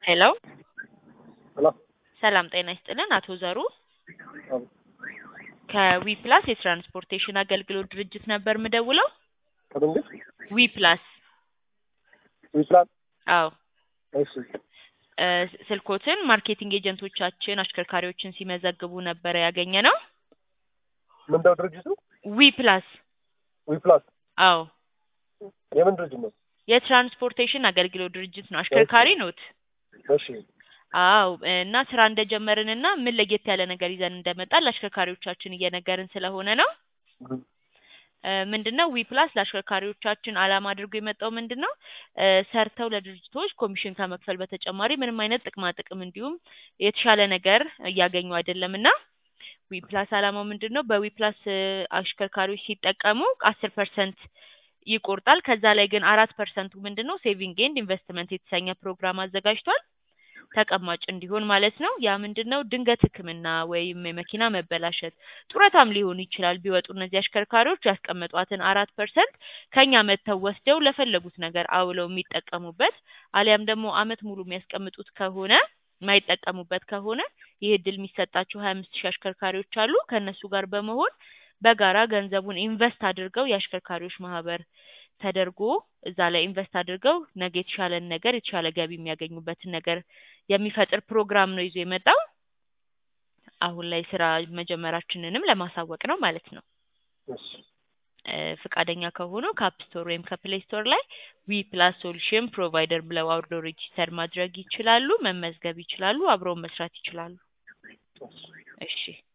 ሄሎ ሄሎ ሰላም ጤና ይስጥልን አቶ ዘሩ አዎ፣ ከዊ ፕላስ የትራንስፖርቴሽን አገልግሎት ድርጅት ነበር ምደውለው። ከመንግስት ዊ ፕላስ ዊፕላን አዎ እሺ፣ እ ስልኮትን ማርኬቲንግ ኤጀንቶቻችን አሽከርካሪዎችን ሲመዘግቡ ነበረ ያገኘ ነው። ምንድነው ድርጅቱ? ዊ ፕላስ ዊፕላስ አዎ የምን ድርጅት ነው? የትራንስፖርቴሽን አገልግሎት ድርጅት ነው። አሽከርካሪ ኖት? እሺ፣ አዎ እና ስራ እንደጀመርን እና ምን ለየት ያለ ነገር ይዘን እንደመጣን ለአሽከርካሪዎቻችን እየነገርን ስለሆነ ነው። ግ- እ ምንድነው ዊ ፕላስ ለአሽከርካሪዎቻችን አላማ አድርጎ የመጣው ምንድን ነው እ ሰርተው ለድርጅቶች ኮሚሽን ከመክፈል በተጨማሪ ምንም አይነት ጥቅማ ጥቅም እንዲሁም የተሻለ ነገር እያገኙ አይደለም እና ዊ ፕላስ አላማው ምንድን ነው በዊ ፕላስ እ አሽከርካሪዎች ሲጠቀሙ አስር ፐርሰንት ይቆርጣል። ከዛ ላይ ግን አራት ፐርሰንቱ ምንድን ነው ሴቪንግ ኤንድ ኢንቨስትመንት የተሰኘ ፕሮግራም አዘጋጅቷል። ተቀማጭ እንዲሆን ማለት ነው። ያ ምንድን ነው ድንገት ሕክምና ወይም የመኪና መበላሸት ጡረታም ሊሆን ይችላል ቢወጡ እነዚህ አሽከርካሪዎች ያስቀመጧትን አራት ፐርሰንት ከኛ መጥተው ወስደው ለፈለጉት ነገር አውለው የሚጠቀሙበት አሊያም ደግሞ አመት ሙሉ የሚያስቀምጡት ከሆነ የማይጠቀሙበት ከሆነ ይህ እድል የሚሰጣቸው ሀያ አምስት ሺህ አሽከርካሪዎች አሉ። ከእነሱ ጋር በመሆን በጋራ ገንዘቡን ኢንቨስት አድርገው የአሽከርካሪዎች ማህበር ተደርጎ እዛ ላይ ኢንቨስት አድርገው ነገ የተሻለን ነገር የተሻለ ገቢ የሚያገኙበትን ነገር የሚፈጥር ፕሮግራም ነው ይዞ የመጣው። አሁን ላይ ስራ መጀመራችንንም ለማሳወቅ ነው ማለት ነው። እሺ፣ እ ፈቃደኛ ከሆኑ ከአፕ ስቶር ወይም ከፕሌይ ስቶር ላይ ዊ ፕላስ ሶሉሽን ፕሮቫይደር ብለው አውርዶ ሬጂስተር ማድረግ ይችላሉ፣ መመዝገብ ይችላሉ፣ አብረው መስራት ይችላሉ። እሺ። እሺ